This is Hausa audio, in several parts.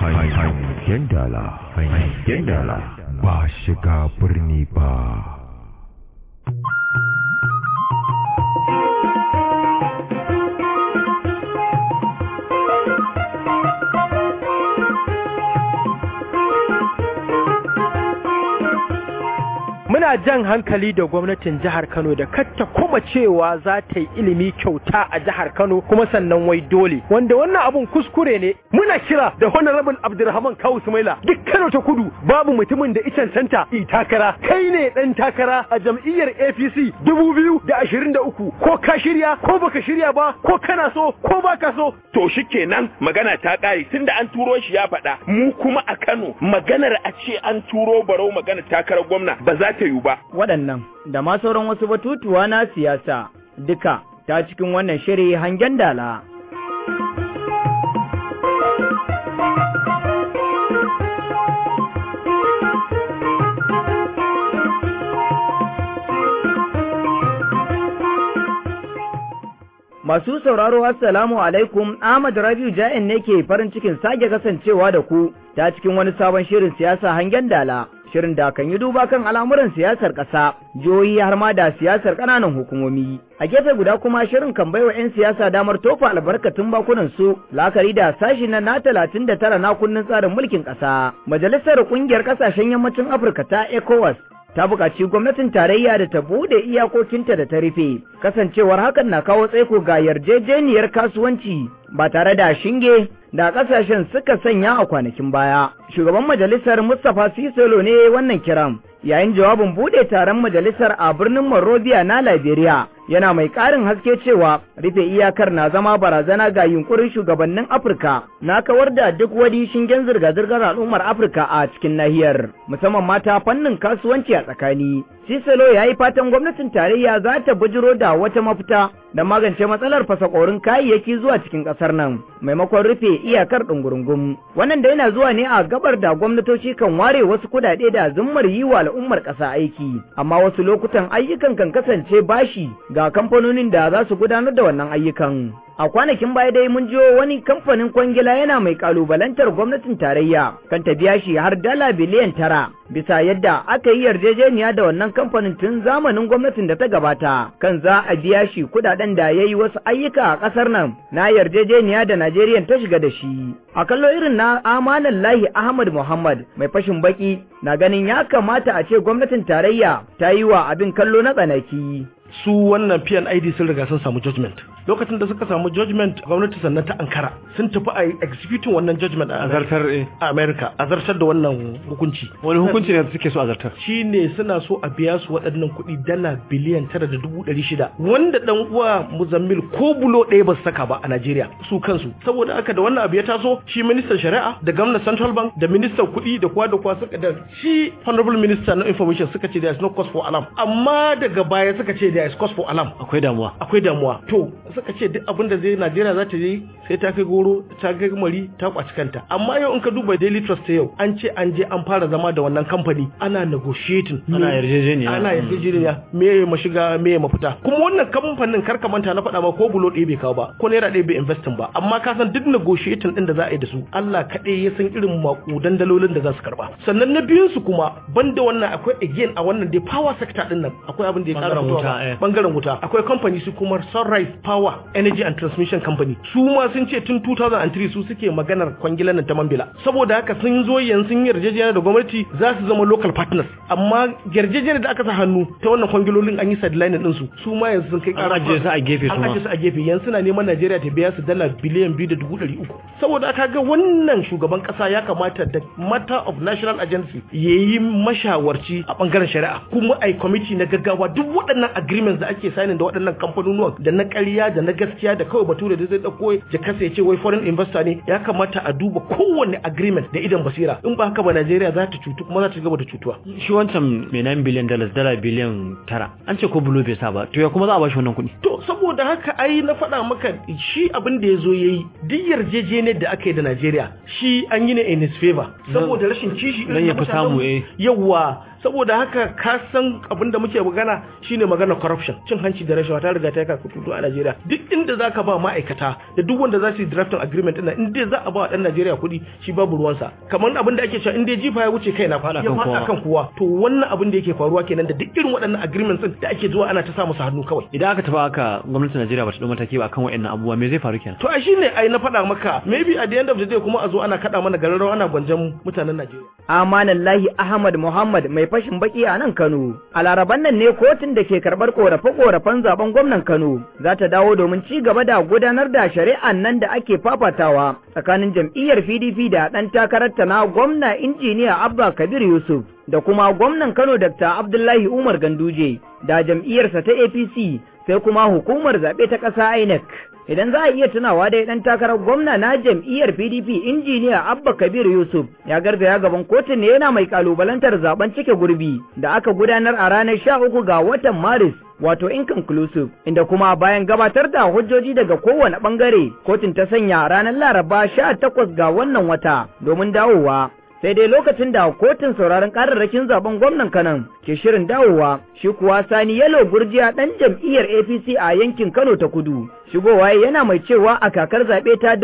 hangen dala hangen dala ba shiga birni ba muna jan hankali da gwamnatin jihar Kano da katta kuma cewa za ta yi ilimi kyauta a jihar Kano kuma sannan wai dole wanda wannan abun kuskure ne muna kira da honorable Abdulrahman Kawu Sumaila duk Kano ta kudu babu mutumin da icen santa i takara kai ne dan takara a jam'iyyar APC 2023 ko ka shirya ko baka shirya ba ko kana so ko baka so to shikenan magana ta kare tunda an turo shi ya faɗa mu kuma a Kano maganar a ce an turo barau magana takarar gwamna ba za ta yiwu ba waɗannan da ma sauran wasu batutuwa na siyasa duka ta cikin wannan shiri hangen dala. Masu sauraro Assalamu alaikum Ahmad Rabiu Ja'in ne ke farin cikin sake kasancewa da ku ta cikin wani sabon shirin siyasa hangen dala. Shirin da kan yi duba kan al'amuran siyasar ƙasa, jihohi har ma da siyasar ƙananan hukumomi. A gefe guda kuma shirin kan baiwa 'yan siyasa damar tofa albarkatun bakunan su la'akari da sashi na na talatin da tara na kunnen tsarin mulkin ƙasa. Majalisar ƙungiyar ƙasashen yammacin Afirka ta ECOWAS ta buƙaci gwamnatin tarayya da ta buɗe iyakokinta da ta rufe kasancewar hakan na kawo tsaiko ga yarjejeniyar kasuwanci ba tare da shinge da ƙasashen suka sanya a kwanakin baya shugaban majalisar mustapha sisolo ne wannan kiran yayin jawabin buɗe taron majalisar a birnin monrovia na liberia yana mai ƙarin haske cewa rufe iyakar na zama barazana ga yunkurin shugabannin afirka na kawar da duk wani shingen zirga-zirgar al'ummar afirka a cikin nahiyar musamman mata fannin kasuwanci a tsakani Siselo ya yi fatan gwamnatin tarayya za ta bujiro da wata mafita da magance matsalar fasakorin kayayyaki zuwa cikin ƙasar nan maimakon rufe iyakar ɗungurungum. Wannan da yana zuwa ne a gabar da gwamnatoci kan ware wasu kuɗaɗe da zummar yi wa al'ummar ƙasa aiki, amma wasu lokutan ayyukan kan kasance bashi ga kamfanonin da za su gudanar da wannan ayyukan. A kwanakin baya dai mun jiyo wani kamfanin kwangila yana mai kalubalantar gwamnatin tarayya kan ta biya shi har dala biliyan tara bisa yadda aka yi yarjejeniya da wannan kamfanin tun zamanin gwamnatin da ta gabata kan za a biya shi kudaden da ya yi wasu ayyuka a ƙasar nan na yarjejeniya da Najeriya ta shiga da shi. A kallo irin na amanan lahi Ahmad Muhammad mai fashin baki na ganin ya kamata a ce gwamnatin tarayya ta yi wa abin kallo na tsanaki. su wannan PNID sun riga sun samu judgment lokacin da suka samu judgment gwamnati sannan ta ankara sun tafi a executing wannan judgment a zartar a America a zartar da wannan hukunci wani hukunci ne suke so a zartar shine suna so a biya su waɗannan kuɗi dala biliyan tara da dubu ɗari shida wanda dan uwa Muzammil ko bulo ɗaya ba su saka ba a Najeriya su kansu saboda haka da wannan abu ya taso shi ministan shari'a da gwamnan central bank da ministan kuɗi da kwa da kwa suka da shi honorable minister na information suka ce there is no cause for alarm amma daga baya suka ce there is cause for alarm akwai damuwa akwai damuwa to suka ce duk abin da zai Najeriya za ta yi sai ta kai goro ta kai mari ta kwaci kanta amma yau in ka duba Daily Trust yau an ce an je an fara zama da wannan kamfani ana negotiating ana yarjejeniya ana yarjejeniya me ya mashiga me ya mafita kuma wannan kamfanin kar ka manta na faɗa ma ko bulo ɗaya bai kawo ba ko naira ɗaya bai investing ba amma ka san duk negotiating din da za a yi da su Allah kaɗai ya san irin makudan dalolin da za su karba sannan na biyun su kuma banda wannan akwai again a wannan dai power sector din nan akwai abin da ya kara fitowa bangaren wuta akwai company su kuma Sunrise Power Energy and Transmission Company su ma sun ce tun 2003 su suke maganar kwangilan nan ta Mambila saboda haka sun zo yanzu sun yarjejeniya da gwamnati za su zama local partners amma yarjejeniya da aka sa hannu ta wannan kwangilolin an yi sideline din su su ma yanzu sun kai an ajiye su a gefe su an ajiye su a gefe yanzu suna neman Najeriya ta biya su dala biliyan biyu da dubu ɗari uku saboda aka ga wannan shugaban kasa ya kamata da matter of national agency ya yi mashawarci a bangaren shari'a kuma a kwamiti na gaggawa duk waɗannan agreements da ake signing da waɗannan kamfanonuwan da na ƙarya da na gaskiya da kawai bature da zai ɗauko ya kasa ya ce wai foreign investor ne ya kamata a duba kowanne agreement da idan basira in ba haka ba Najeriya za ta cutu kuma za ta gaba da cutuwa shi wancan mai 9 biliyan dollars dala biliyan tara an ce ko bulo bai sa ba to ya kuma za a ba shi wannan kuɗi to saboda haka ai na faɗa maka shi abin da ya zo ya yi duk yarjejeniyar da aka yi da Najeriya shi an yi ne in his favor saboda rashin kishi dan ya fi samu eh yawa saboda haka ka san abin da muke magana shine magana corruption cin hanci da rashawa ta riga ta kai kututu a Najeriya duk inda zaka ba ma'aikata da duk wanda za su yi drafting agreement din in dai za a ba dan Najeriya kuɗi shi babu ruwansa kamar abin da ake cewa in dai jifa ya wuce kai na Fada ya kan fada kowa. kan kowa to wannan abin da yake faruwa kenan da duk irin waɗannan agreements din da ake zuwa ana ta sa musu hannu kawai idan aka tafi aka gwamnatin Najeriya ba ta dau mataki ba akan waɗannan abubuwa me zai faru kenan to a shine ai na faɗa maka maybe at the end of the day kuma a zo ana kaɗa mana gararrawa ana gwanjan mutanen Najeriya Amanallahi Ahmad Muhammad mai fashin baki a nan Kano. A laraban nan ne kotun da ke karɓar ƙorafe-ƙorafen zaben gwamnan Kano za ta dawo domin ci gaba da gudanar da shari'an nan da ake fafatawa tsakanin jam'iyyar PDP da ɗan takararta na gwamna injiniya Abba Kabir Yusuf da kuma gwamnan Kano Dr. Abdullahi Umar Ganduje da jam'iyyarsa ta APC sai kuma hukumar zaɓe ta ƙasa INEC. Idan za a iya tunawa dai ɗan takarar gwamna na jam'iyyar PDP injiniya Abba Kabir Yusuf ya garzaya gaban kotun ne yana mai kalubalantar zaben cike gurbi da aka gudanar a ranar sha uku ga watan Maris wato inconclusive inda kuma bayan gabatar da hujjoji daga kowane bangare kotun ta sanya ranar Laraba sha takwas ga wannan wata domin dawowa sai dai lokacin da kotun sauraron kararrakin zaben gwamnan kanan ke shirin dawowa shi kuwa sani yalo gurjiya dan jam'iyyar apc a yankin kano ta kudu shigowa yana mai cewa a kakar zaɓe ta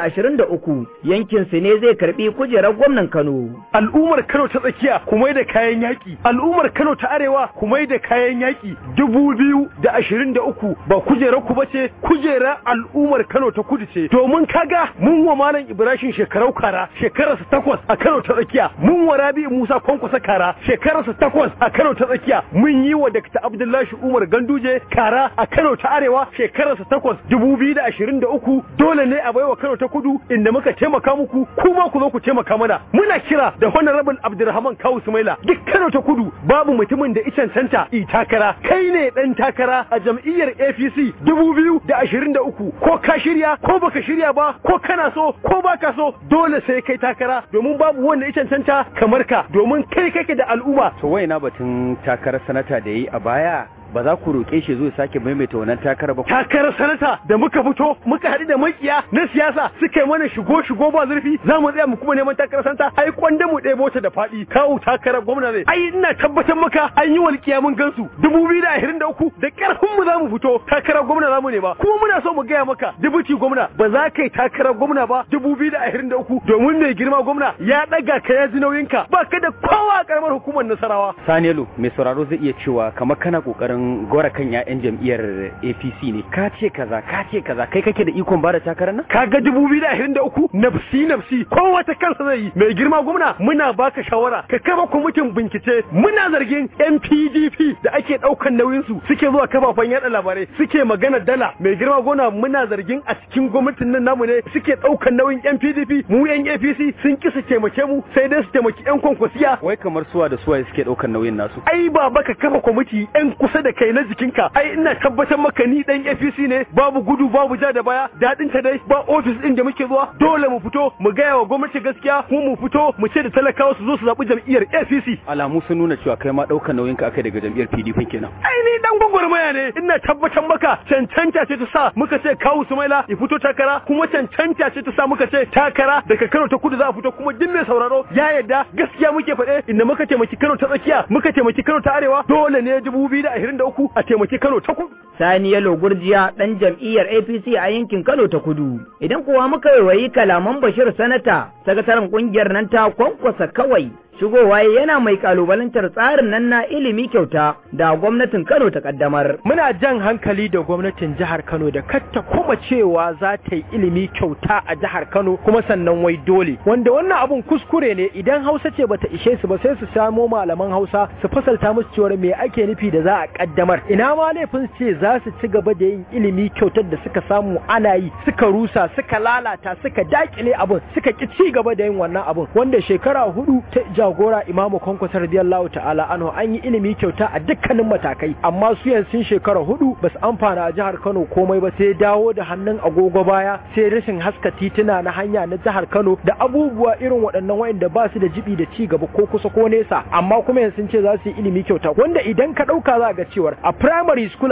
2023 yankin su ne zai karbi kujerar gwamnan kano al'ummar Kano ta tsakiya kuma da kayan yaki al'ummar Kano ta arewa kuma da kayan yaki dubu biyu da ashirin da uku ba kujerar ku bace kujerar al'ummar Kano ta kudu ce domin kaga mun wa malam Ibrahim shekarau kara shekararsa takwas a Kano ta tsakiya mun wa Rabi Musa Kwankwasa kara shekararsa takwas a Kano ta tsakiya mun yi wa Dr. Abdullahi Umar Ganduje kara a Kano ta arewa shekararsa takwas dubu biyu da ashirin da uku dole ne a baiwa Kano ta kudu inda muka taimaka muku kuma ku zo ku taimaka mana muna kira da honorable Abdulrahman Kawu Sumaila duk Kano ta kudu babu mutumin da icen canta i takara kai ne dan takara a jam'iyyar APC dubu biyu da ashirin da uku ko ka shirya ko baka shirya ba ko kana so ko baka so dole sai kai takara domin babu wanda icen canta kamar ka domin kai kake da al'umma to wai na batun takarar sanata da yi a baya ba za ku roƙe shi zo sake maimaita wannan takarar ba takarar sanata da muka fito muka haɗu da makiya na siyasa suka yi mana shigo shigo ba zurfi za mu tsaya mu kuma neman takarar sanata ai kwanda mu ɗebo ta da faɗi kawo takarar gwamna zai ai ina tabbatar maka an yi walƙiya mun gansu dubu biyu da ashirin da uku da ƙarfin mu za mu fito takarar gwamna za mu nema kuma muna so mu gaya maka dubuci gwamna ba za ka yi takarar gwamna ba dubu biyu da ashirin da uku domin mai girma gwamna ya ɗaga ka ya ji nauyinka ba ka da kowa a ƙaramar hukumar nasarawa saniyalo mai sauraro zai iya cewa kamar kana kokarin gora kan 'ya'yan jam'iyyar apc ne ka ce kaza ka ce kaza kai kake da ikon bada takarar nan kaga dubu biyu da ashirin da uku nafsi nafsi kowa ta kansa zai yi mai girma gwamna muna baka shawara ka kafa kwamitin bincike muna zargin yan pdp da ake ɗaukan nauyin su suke zuwa kafafen yaɗa labarai suke magana dala mai girma gwamna muna zargin a cikin gwamnatin nan namu ne suke ɗaukan nauyin yan pdp mu yan apc sun ki su taimake mu sai dai su taimaki yan kwankwasiya wai kamar suwa da suwaye suke ɗaukan nauyin nasu ai ba baka kafa kwamiti yan kusa da kai na jikinka ai ina tabbatar maka ni dan APC ne babu gudu babu ja da baya dadin ta dai ba office din da muke zuwa dole mu fito mu gaya wa gwamnati gaskiya kuma mu fito mu ce da talakawa su zo su zabi jam'iyyar APC alamu sun nuna cewa kai ma ɗaukan nauyin ka akai daga jam'iyyar PDP kenan ai ni dan gwagwarmaya ne ina tabbatar maka cancanta ce ta sa muka ce kawu Sumaila ya fito takara kuma cancanta ce ta sa muka ce takara daga Kano ta kudu za a fito kuma duk mai sauraro ya yarda gaskiya muke faɗe inda muka taimaki Kano ta tsakiya muka taimaki Kano ta arewa dole ne 2023 a taimaki Kano ta kudu Sani Yalo Gurjiya ɗan jam'iyyar APC a yankin Kano ta Kudu. Idan kuwa muka waiwayi kalaman Bashir Sanata, sakataren ƙungiyar nan ta kwankwasa kawai shigowa yana mai kalubalantar tsarin nan na ilimi kyauta da gwamnatin Kano ta kaddamar. Muna jan hankali da gwamnatin jihar Kano da katta kuma cewa za ta yi ilimi kyauta a jihar Kano kuma sannan wai dole. Wanda wannan abun kuskure ne idan Hausa ce bata ishe su ba sai su samo malaman Hausa su fasalta musu cewa me ake nufi da za a kaddamar. Ina ma laifin su ce za su ci gaba da yin ilimi kyautar da suka samu ana yi suka rusa suka lalata suka dakile abun suka ki ci gaba da yin wannan abun wanda shekara hudu ta jagora imamu kwankwasa radiyallahu ta'ala anhu an yi ilimi kyauta a dukkanin matakai amma su yanzu sun shekara hudu ba su amfana a jihar Kano komai ba sai dawo da hannun agogo baya sai rashin haska tituna na hanya na jihar Kano da abubuwa irin waɗannan wayanda ba su da jibi da ci gaba ko kusa ko nesa amma kuma yanzu sun ce za su yi ilimi kyauta wanda idan ka ɗauka za ga cewar a primary school abin da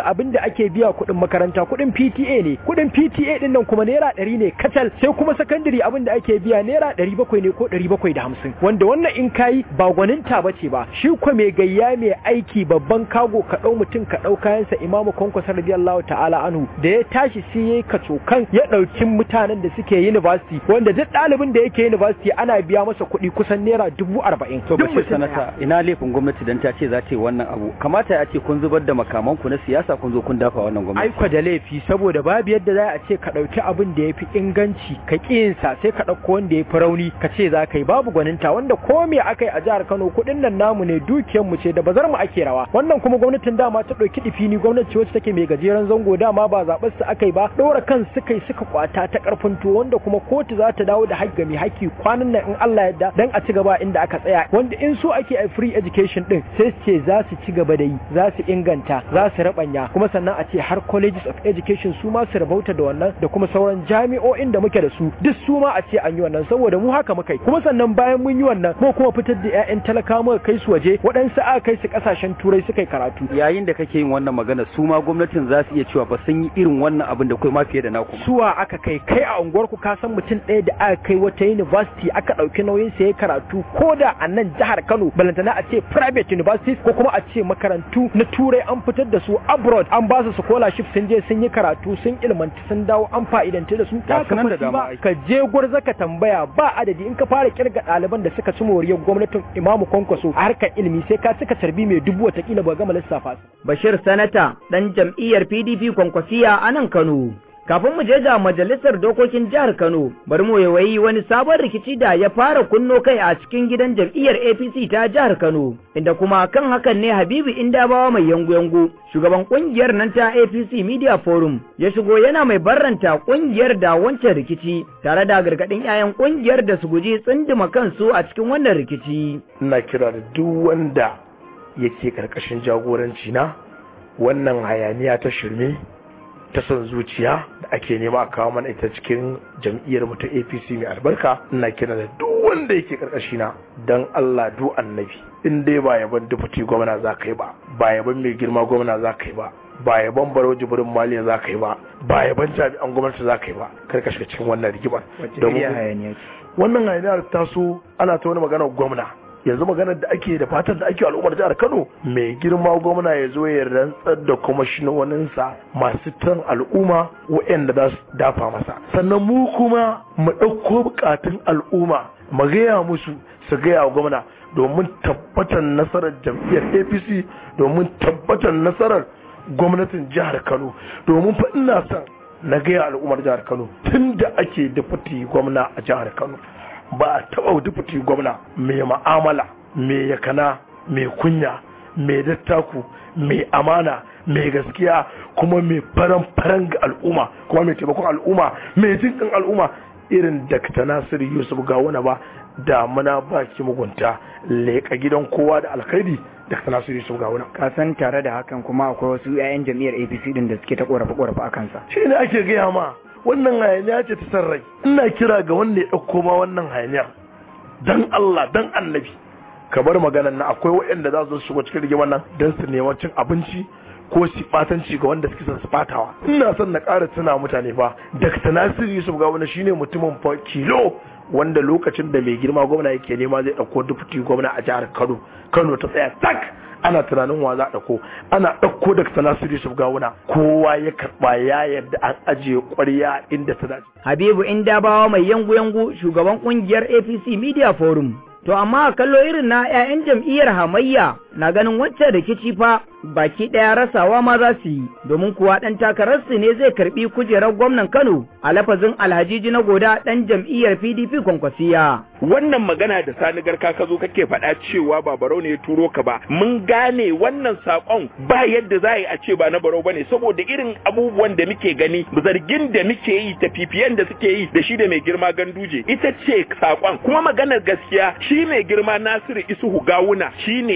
ake biya kuɗin makaranta kuɗin PTA ne kuɗin PTA din nan kuma naira ɗari ne kacal sai kuma sakandare abin da ake biya naira ɗari bakwai ne ko ɗari bakwai da hamsin wanda wannan in kayi ba gwaninta ba ce ba shi ko mai gayya mai aiki babban kago ka ɗau mutum ka ɗau kayansa imamu kwankwasa radiyallahu ta'ala anhu da ya tashi sai yayi kacokan ya ɗauki mutanen da suke university wanda duk ɗalibin da yake university ana biya masa kuɗi kusan naira dubu arba'in to Duk bashir mutum sanata ɗaya. ina laifin gwamnati dan ta ce za ta yi wannan abu kamata ya ce kun zubar da makaman ku na siyasa kun zo kun dafa wannan gwamnati aiko da laifi saboda babu yadda za a ce ka ɗauki abin da ya fi inganci ka ƙiyinsa sai ka ɗauko wanda ya fi rauni ka ce za ka yi babu gwaninta wanda ko me aka yi a jihar Kano kuɗin nan namu ne dukiyar mu ce da bazar mu ake rawa wannan kuma gwamnatin dama ta ɗauki ɗifini gwamnati ce wacce take mai gajeren zango dama ba zaɓar su aka yi ba ɗora kan suka yi suka kwata ta ƙarfin to wanda kuma kotu za ta dawo da haƙƙi mai haƙƙi kwanan nan in Allah yadda dan a ci gaba inda aka tsaya wanda in so ake a free education din sai su ce za su ci gaba da yi za su inganta za su rabanya kuma sannan a ce har colleges of education su ma su rabauta da wannan da kuma sauran jami'o'in da muke da su duk su ma a ce an yi wannan saboda mu haka muka yi kuma sannan bayan mun yi wannan mu kuma fitar da 'ya'yan talaka muka kai su waje waɗansu aka kai su ƙasashen turai suka yi karatu yayin da kake yin wannan magana su ma gwamnatin za su iya cewa ba sun yi irin wannan abin da kai ma fiye da naku suwa aka kai kai a unguwar ku ka san mutum ɗaya da aka kai wata university aka ɗauki nauyin sa ya karatu ko da a nan jihar Kano balantana a ce private universities ko kuma a ce makarantu na turai an fitar da su abroad an ba su scholarship sun je sun yi karatu sun ilmanta sun dawo an fa'idanta da su Ga ka su nan da fasi dama ba ai. ka je gwarza ka tambaya ba adadi in ka fara kirga ɗaliban da suka ci moriyar gwamnatin Imamu Kwankwaso a harkar ilimi sai ka cika tarbi mai dubu watakila ba gama lissafa su Bashir Sanata ɗan jam'iyyar PDP Kwankwasiya a nan Kano. Kafin mu je ga majalisar dokokin jihar Kano, bari mu yawayi wani sabon rikici da ya fara kunno kai a cikin gidan jam'iyyar APC ta jihar Kano, inda kuma kan hakan ne Habibu Indabawa mai yangu-yangu, shugaban kungiyar nan ta APC Media Forum, ya shigo yana mai barranta kungiyar da wancan rikici, tare da gargaɗin 'ya'yan kungiyar da su guji tsinduma kansu a cikin wannan rikici. ina kira da duk wanda yake karkashin jagoranci na wannan hayaniya ta shirme ta son zuciya da ake nema a kawo mana ita cikin jam'iyyar mu ta APC mai albarka ina kira da duk wanda yake karkashi na dan Allah du annabi in dai ba yaban deputy gwamna za ka yi ba ba yaban mai girma gwamna za ka yi ba ba yaban baro jibirin maliya za ka yi ba ba yaban jami'an gwamnati za ka yi ba kar ka shiga cikin wannan rigimar Domin- wannan hayaniyar taso ana ta wani maganar gwamna yanzu maganar da ake da fatan da ake wa al'ummar jihar Kano mai girma gwamna ya zo ya rantsar da kwamishinoninsa masu tan al'umma waɗanda za su dafa masa sannan mu kuma mu ɗauko bukatun al'umma mu gaya musu su gaya wa gwamna domin tabbatar nasarar jam'iyyar APC domin tabbatar nasarar gwamnatin jihar Kano domin fa ina son na gaya al'ummar jihar Kano tun da ake dafati gwamna a jihar Kano ba a taɓa dafati gwamna mai ma'amala mai yakana mai kunya mai dattaku mai amana mai gaskiya kuma mai faran-faran ga al'umma kuma mai taimakon al'umma mai jinkin al'umma irin Dr. Nasiru Yusuf Gawuna ba damuna ba ki mugunta leƙa gidan kowa da alkhairi Dr. Nasiru Yusuf Gawuna ka san tare da hakan kuma akwai wasu 'ya'yan jam'iyyar APC din da suke ta korafe-korafe a kansa shi ne ake gaya ma wannan hayaniya ce ta san rai ina kira ga wanda ya ɗauko ma wannan hayaniyar dan Allah dan annabi ka bar maganan nan akwai waɗanda za su shigo cikin rigimar nan don su nema cin abinci ko su batanci ga wanda suke son su batawa ina son na ƙara tuna mutane fa Dr. Nasiru Yusuf Gawuna shine mutumin fa kilo wanda lokacin da mai girma gwamna yake nema zai ɗauko dufuti gwamna a jihar Kano Kano ta tsaya tak ana tunanin wa za a ɗauko ana ɗauko Dr. Nasiru Yusuf Gawuna kowa ya karɓa ya yarda an ajiye ƙwarya inda ta dace Habibu Indabawa mai yangu-yangu shugaban kungiyar APC Media Forum. To amma a kallo irin na 'ya'yan jam'iyyar hamayya na ganin wacce rikici fa baki ɗaya rasawa ma za su yi, domin kuwa ɗan takararsu ne zai karɓi kujerar gwamnan Kano a lafazin Alhajiji na goda ɗan jam'iyyar PDP kwankwasiya. wannan magana da sani garka ka zo kake faɗa cewa ba barau ne ya turo ka ba mun gane wannan sakon ba yadda za a yi a ce ba na barau bane saboda irin abubuwan da muke gani zargin da muke yi tafifiyan da suke yi da shi da mai girma ganduje ita ce sakon kuma maganar gaskiya shi mai girma nasiru isuhu gawuna shi ne ɗan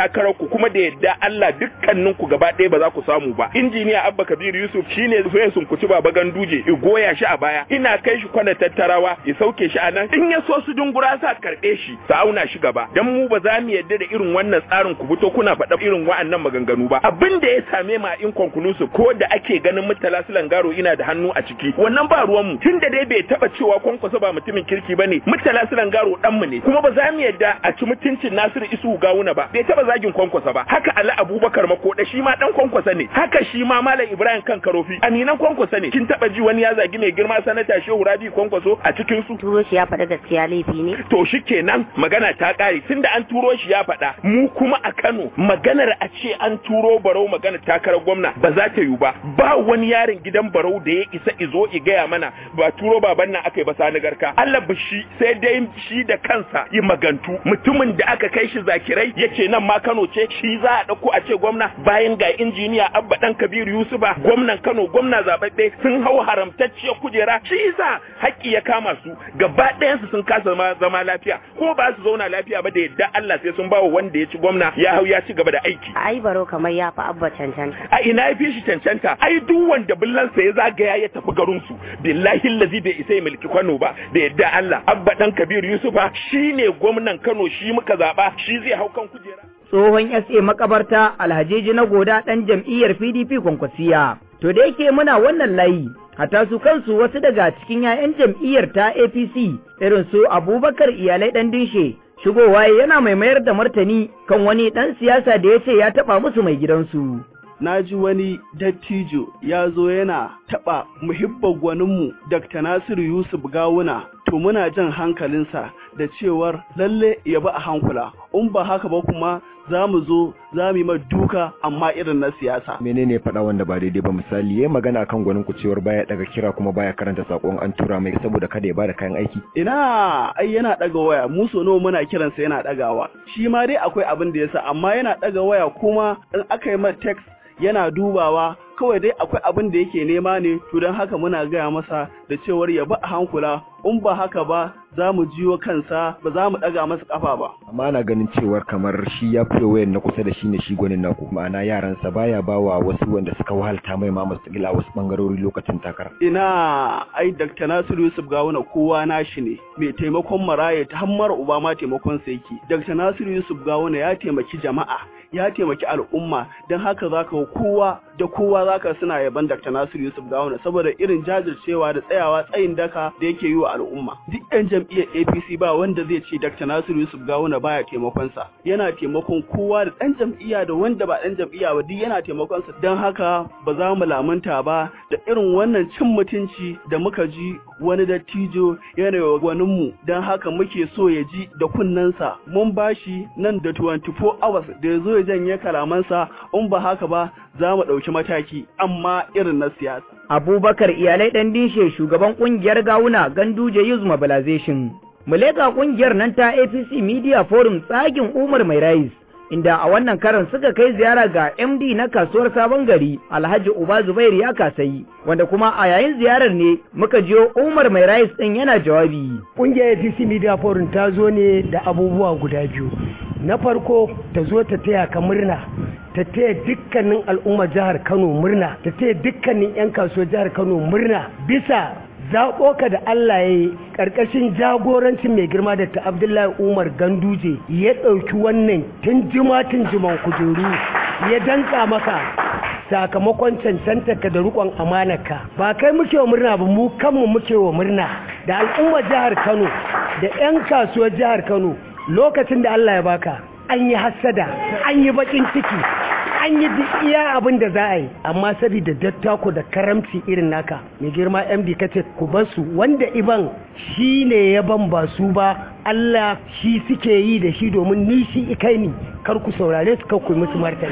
takarar ku kuma da yadda Allah dukkanin ku gaba ɗaya ba za ku samu ba injiniya Abba Kabir Yusuf shine zai sunkuci baba ganduje i goya shi a baya ina kai shi kwana tattarawa ya sauke shi a nan in ya so su dungura sa karɓe shi su auna shi gaba dan mu ba za mu yadda da irin wannan tsarin ku fito kuna faɗa irin wa'annan maganganu ba abin da ya same ma in conclusive ko da ake ganin mutala garo ina da hannu a ciki wannan ba ruwan mu tunda dai bai taba cewa kwankwaso ba mutumin kirki bane mutala garo dan mu ne kuma ba za mu yadda a ci mutuncin Nasiru Isu Gawuna ba bai taba zagin kwankwaso ba haka Ali Abubakar Makoda shi ma dan kwankwaso ne haka shi ma Malam Ibrahim kan Karofi aminan kwankwaso ne kin taba ji wani ya zagi mai girma sanata Shehu Rabi kwankwaso a cikin su turo shi ya faɗa gaskiya laifi ne to shikenan magana ta kare tunda an turo shi ya faɗa mu kuma a Kano maganar a ce an turo barau magana takarar gwamna ba za ta yi ba ba wani yaron gidan barau da ya isa izo i gaya mana ba turo baban nan aka yi ba sani garka Allah shi sai dai shi da kansa yi magantu mutumin da aka kai shi zakirai yace nan ma Kano ce shi za a dauko a ce gwamna bayan ga injiniya Abba dan Kabiru Yusufa gwamnan Kano gwamna zababbe sun hau haramtacciyar kujera shi yasa haƙƙi ya kama su gaba ɗayan su sun kasa zama lafiya ko ba su zauna lafiya ba da yadda Allah sai sun bawa wanda ya ci gwamna ya hau ya ci gaba da aiki ai baro kamar ya fi abba cancanta a ina ya fi shi cancanta ai duk wanda billansa ya zagaya ya tafi garin su billahi lazi bai isa ya mulki Kano ba da yadda Allah abba dan Kabir Yusufa shine gwamnan Kano shi muka zaba shi zai hau kan kujera tsohon SA makabarta Alhaji na goda ɗan jam'iyyar PDP kwankwasiya. To da yake muna wannan layi, hata su kansu wasu daga cikin 'ya'yan jam'iyyar ta APC irin su Abubakar iyalai ɗan dinshe, shigowa yana mai mayar da martani kan wani ɗan siyasa da ya ce ya taɓa musu mai gidansu. na ji wani dattijo ya zo yana taɓa muhibbar gwaninmu Dr. Nasiru Yusuf Gawuna to muna jan hankalinsa da cewar lalle ya ba a hankula in ba haka ba kuma za mu zo za mu yi ma duka amma irin na siyasa. menene faɗa wanda ba daidai ba misali yayi magana kan gwanin ku cewar baya daga kira kuma baya karanta sakon an tura mai saboda kada ya bada kayan aiki Ina ai yana ɗaga waya mu so nawa muna kiransa yana ɗagawa shi ma dai akwai abin da yasa amma yana ɗaga waya kuma in aka yi ma text yana dubawa kawai dai akwai abin da yake nema ne to don haka muna gaya masa da cewar ya ba a hankula in ba haka ba za mu jiwo kansa ba za mu ɗaga masa ƙafa ba. amma ana ganin cewar kamar shi ya fiye wayan na kusa da shi ne shi gwanin naku ma'ana yaransa baya bawa wasu wanda suka wahalta mai ma masu gila wasu bangarori lokacin takara Ina ai Dr. Nasiru Yusuf Gawuna kowa nashi ne mai taimakon maraya ta hammar uba ma taimakon sa yake. Dr. Nasiru Yusuf Gawuna ya taimaki jama'a ya taimaki al'umma don haka zaka ga kowa da kowa zaka suna yaban Dr. Nasiru Yusuf Gawuna saboda irin jajircewa da tsayawa tsayin daka da yake yi wa al'umma. Duk 'yan jam'iyyar APC ba wanda zai ce Dr. Nasiru Yusuf Gawuna baya taimakon sa. Yana taimakon kowa da ɗan jam'iyya da wanda ba ɗan jam'iyya ba duk yana taimakon sa. Don haka ba za mu lamunta ba da irin wannan cin mutunci da muka ji wani dattijo yana wa gwaninmu don haka muke so ya ji da kunnensa mun bashi nan da 24 hours da ya zo ya janye kalamansa in ba haka ba za mu ɗauki mataki amma irin na siyasa. Abubakar iyalai ɗan dinshe shugaban ƙungiyar gawuna Ganduje Youth Mobilization. Muleka ƙungiyar nan ta APC Media Forum tsagin Umar Mai Rais. Inda a wannan karan suka kai ziyara ga MD na kasuwar Sabon Gari Alhaji Uba Zubair ya kasayi wanda kuma a yayin ziyarar ne muka jiyo Umar Mai Rais ɗin yana jawabi. Ƙungiyar APC Media Forum ta zo ne da abubuwa guda biyu. Na farko ta zo ta taya ka murna ta taya dukkanin al'ummar jihar Kano murna ta taya dukkanin 'yan kasuwar jihar Kano murna bisa zaɓo ka da Allah ya yi ƙarƙashin jagorancin mai girma da ta Abdullahi Umar Ganduje ya ɗauki wannan tun jima tun jiman kujeru ya danka maka sakamakon cancantarka da riƙon amanarka ba kai muke wa murna ba mu kanmu muke wa murna da al'ummar jihar Kano da 'yan kasuwar jihar Kano lokacin da Allah ya baka an yi hassada an yi bakin ciki an yi duk iya abin da za a yi amma saboda dattako da karamci irin naka mai girma md kace ku bar su wanda iban shi ne ya ban ba su ba Allah shi suke yi da shi domin ni shi ikai ni kar ku saurare su kar ku yi musu martani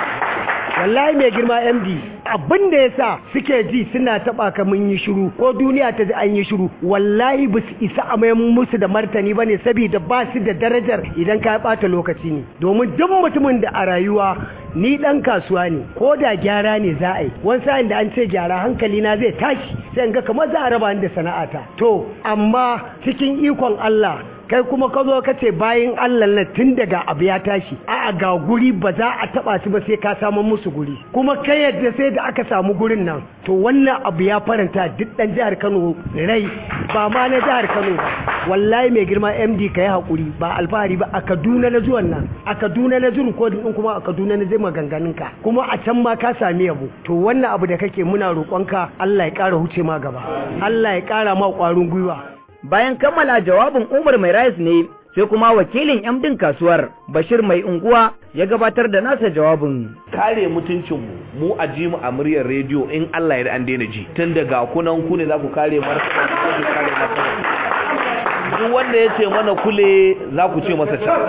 wallahi mai girma md abin da ya sa suke ji suna taba ka mun yi shiru ko duniya ta ji an yi shiru wallahi ba su isa a mayan musu da martani ba ne saboda ba su da darajar idan ka bata lokaci ne domin duk mutumin da a rayuwa ni dan kasuwa ne ko da gyara ne za a yi wani sa'in da an ce gyara hankali na zai tashi sai in ga kamar za a raba ni da sana'ata to amma cikin ikon Allah kai kuma ka zo ka ce bayan Allah na tun daga abu ya tashi a'a ga guri ba za a taba su ba sai ka samu musu guri kuma kai yadda sai da aka samu gurin nan to wannan abu ya faranta duk dan jihar Kano rai ba ma na jihar Kano ba wallahi mai girma MD kai hakuri ba alfahari ba a Kaduna na zuwan nan a Kaduna na zurin kodin din kuma a Kaduna na zai maganganun ka kuma a can ma ka sami yabo to wannan abu da kake muna roƙonka Allah ya ƙara huce ma gaba Allah ya ƙara ma ƙwarin gwiwa bayan kammala jawabin Umar Mai Rais ne sai kuma wakilin MDin kasuwar Bashir Mai Unguwa ya gabatar da nasa jawabin. Kare mutuncinmu mu a ji mu a muryar rediyo in Allah ya an daina ji tun daga kunan ku ne za ku kare martaba ku kare martaba duk wanda ya ce mana kule za ku ce masa can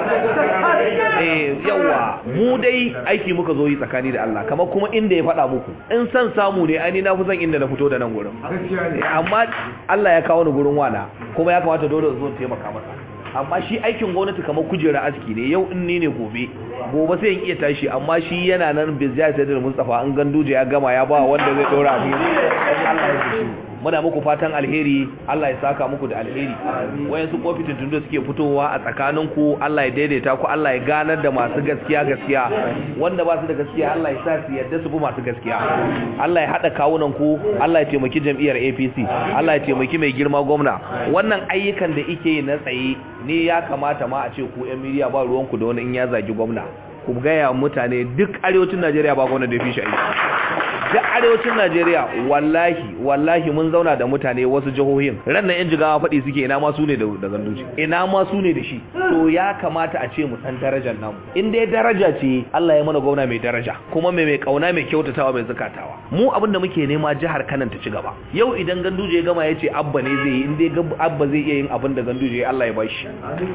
eh yawa mu dai aiki muka zo yi tsakani da Allah kamar kuma inda ya faɗa muku in san samu ne ai na fi son inda na fito da nan gurin amma Allah ya kawo ni gurin wana kuma ya kamata dole zo taimaka masa amma shi aikin gwamnati kamar kujera aski ne yau in ni ne gobe gobe sai in iya tashi amma shi yana nan bizya sai da Mustafa an ganduje ya gama ya ba wanda zai dora ni Allah ya shi muna muku fatan alheri Allah ya saka muku da alheri wayansu kofitin tun da suke fitowa a tsakaninku Allah ya daidaita ku Allah ya ganar da masu gaskiya gaskiya wanda ba su da gaskiya Allah ya sa su yadda su bi masu gaskiya Allah ya hada kawunan ku Allah ya taimaki jam'iyyar APC Allah ya taimaki mai girma gwamna wannan ayyukan da ike yi na tsaye ne ya kamata ma a ce ku ƴan miliya ba ruwanku da wani in ya zagi gwamna ku gaya mutane duk arewacin Najeriya ba gwamna da ya fi shi aiki duk arewacin Najeriya wallahi wallahi mun zauna da mutane wasu jihohin ran nan yan jigawa faɗi suke ina ma su ne da ganduci ina ma su ne da shi to ya kamata a ce mu san darajar namu in dai daraja ce Allah ya mana gwamna mai daraja kuma mai mai kauna mai kyautatawa mai zakatawa mu abin da muke nema jihar Kano ta ci gaba yau idan ganduje ya gama ya ce abba ne zai yi in dai abba zai iya yin abin da ganduje Allah ya bashi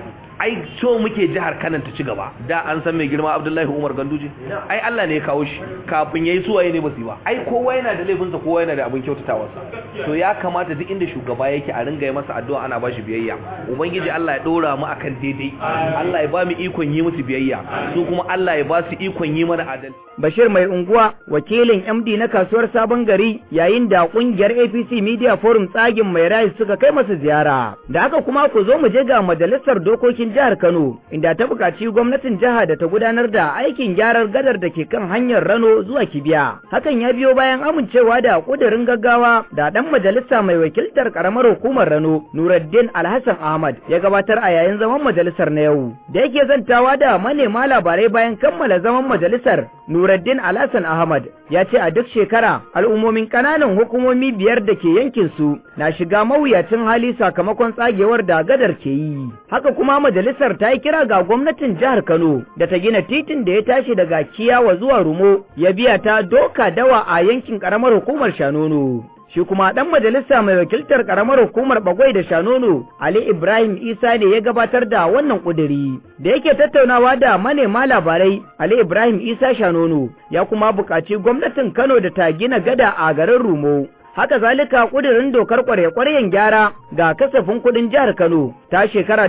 ai so muke jihar Kano ta ci gaba da an san mai girma Abdullahi Umar Ganduje ai Allah ne ya kawo shi kafin yayi suwaye ne basu ba ai kowa yana da laifinsa kowa yana da abin kyautatawarsa to ya kamata duk inda shugaba yake a ringa yi masa addu'a ana bashi biyayya ubangiji Allah ya dora mu akan daidai Allah ya ba mu ikon yi musu biyayya su kuma Allah ya ba su ikon yi mana adalci Bashir mai unguwa wakilin MD na kasuwar Sabon Gari yayin da kungiyar APC Media Forum tsagin mai rai suka kai masa ziyara da haka kuma ku zo mu je ga majalisar dokokin jihar Kano inda ta buƙaci gwamnatin jiha da ta gudanar da aikin gyarar gadar da ke kan hanyar Rano zuwa Kibiya hakan ya biyo bayan amincewa da kudirin gaggawa da dan majalisa mai wakiltar karamar hukumar Rano Nuruddin Alhassan Ahmad ya gabatar a yayin zaman majalisar na yau da yake zantawa da manema labarai bayan kammala zaman majalisar Nuruddin Alhassan Ahmad ya ce a duk shekara al'ummomin ƙananan hukumomi biyar da ke yankin su na shiga mawuyacin hali sakamakon tsagewar da gadar ke yi haka kuma majalisar ta yi kira ga gwamnatin jihar Kano da ta gina titin da ya tashi daga Kiyawa zuwa Rumo ya biya ta doka dawa a yankin ƙaramar hukumar Shanono shi kuma ɗan majalisa mai wakiltar ƙaramar hukumar bagwai da shanono ali ibrahim isa ne ya gabatar da wannan ƙuduri da yake tattaunawa da manema labarai ali ibrahim isa shanono ya kuma buƙaci gwamnatin kano da ta gina gada a garin rumo haka zalika kudirin dokar kware-kwaryen gyara ga kasafin kudin jihar Kano ta shekara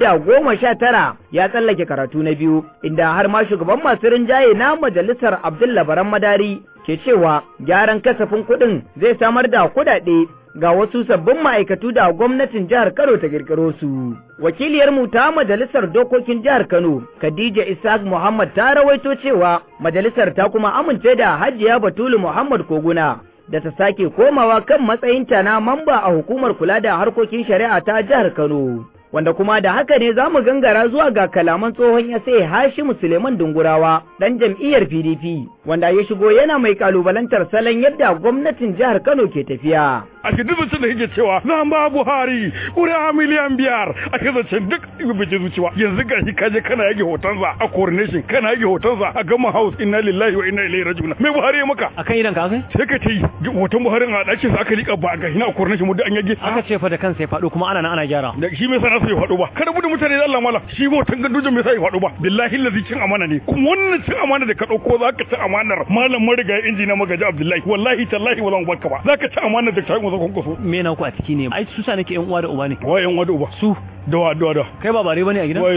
tara ya tsallake karatu na biyu inda har ma shugaban masu rinjaye na majalisar Abdullah Baran Madari ke cewa gyaran kasafin kudin zai samar da kudade ga wasu sabbin ma'aikatu da gwamnatin jihar Kano ta kirkiro su. Wakiliyarmu ta majalisar dokokin jihar Kano, Khadija Isaac Muhammad ta rawaito cewa majalisar ta kuma amince da Hajiya Batulu Muhammad Koguna da ta sake komawa kan matsayinta na mamba a hukumar kula da harkokin shari'a ta jihar Kano. Wanda kuma da haka ne za mu gangara zuwa ga kalaman tsohon ya sai Hashimu Suleiman Dungurawa, ɗan jam'iyyar PDP, wanda ya shigo yana mai kalubalantar salon yadda gwamnatin jihar Kano ke tafiya. a shi duk da yake cewa zan ba Buhari ƙuri'a miliyan biyar a shi zancen duk bice zuciwa yanzu ga shi kaje kana yage hotonsa a coronation kana yage hotonsa a gama house inna lillahi wa inna ilaihi raji'un me Buhari ya maka akan idan ka kai sai ka ta yi hoton Buhari a ɗakin sa aka liƙa ba ga hina a coronation mu duk an yage aka ce fa da kansa ya faɗo kuma ana nan ana gyara da shi me sana sai ya faɗo ba kada budu mutane da Allah mala shi hoton gandujin me sai ya faɗo ba billahi lazi cin amana ne kuma wannan cin amana da ka ɗauko za ka ci amanar malam marigayi injina magaji Abdullahi wallahi tallahi ba zan barka ba za ka ci amanar da ta yi kwankwaso me na ku a ciki ne ai su sa nake yan uwa da uba ne wa yan uwa da uba su da wa da da kai ba bare bane a gidan waye su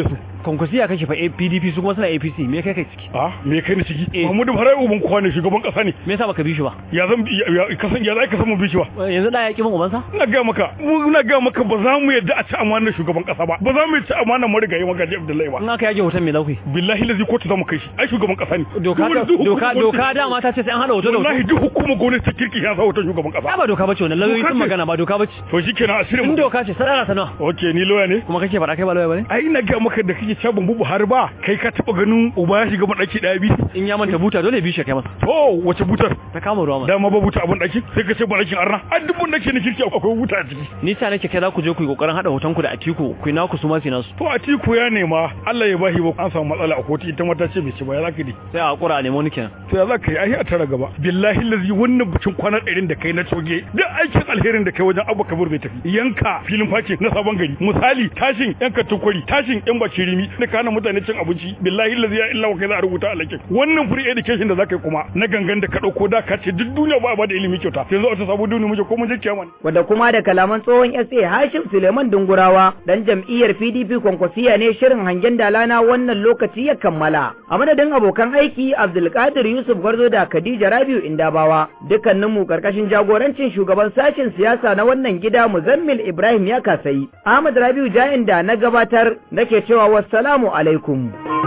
konkursiya kake fa PDP su kuma suna APC me kai kai ciki a me kai ni ciki Muhammadu Buhari uban kowa ne shugaban kasa ne me yasa baka bi shi ba ya zan ya kasan ya zai ka san mu bi shi ba yanzu da ya ki min ubansa ina ga maka mu ina ga maka ba za mu yadda a ci amanar shugaban kasa ba ba za mu ci amanar marigayi magaji Abdullahi ba in aka yage hoton me lauki billahi lazi kotu za mu kai shi ai shugaban kasa ne doka doka doka dama ta ce sai an hada hoto da hoto wallahi duk hukumar gwamnati ta kirki ya sa hoton shugaban kasa ba doka bace wannan lauyoyi sun magana ba doka bace to shikenan asirin in doka ce sadara sana okay ni lawyer ne kuma kake faɗa kai ba lawyer bane ai ina ga maka da kake cewa ban bubu har ba kai ka taba ganin uba ya shiga madaki daya bi in ya manta buta dole bi shi kai masa to wace butar ta kama ruwa dama ba buta abun daki sai ka ce ba dakin arna a duk daki ne kirki akwai buta a ciki ni sa nake kai za ku je ku yi kokarin hada hoton ku da Atiku ku na ku su ma nasu to Atiku ya nema Allah ya bashi ba an samu matsala a kotu ita mata ce bai ci ba ya zaka di sai a hakura a nemo ni kenan to ya zaka yi ai a tara gaba billahi lazi wannan bikin kwana ɗarin da kai na coge duk aikin alherin da kai wajen Abba Kabir bai tafi yanka filin face na sabon gari misali tashin yanka tukwari tashin yan bakirimi da kana mutane cin abinci billahi lazi ya illa kai za a rubuta alakin wannan free education da zaka yi kuma na gangan da ka dauko da ka ce duk duniya ba ba da ilimi kyauta yanzu a ta sabu duniya muje ko mun je kiyama wanda kuma da kalaman tsohon SA Hashim Suleiman Dungurawa dan jam'iyyar PDP kwankwasiya ne shirin hangen dalana wannan lokaci ya kammala a madadin abokan aiki Abdulkadir Yusuf Gwarzo da Khadija Rabiu Indabawa dukkaninmu karkashin jagorancin shugaban sashen siyasa na wannan gida Muzammil Ibrahim ya kasayi Ahmad Rabiu Jain da na gabatar nake cewa wassalamu alaikum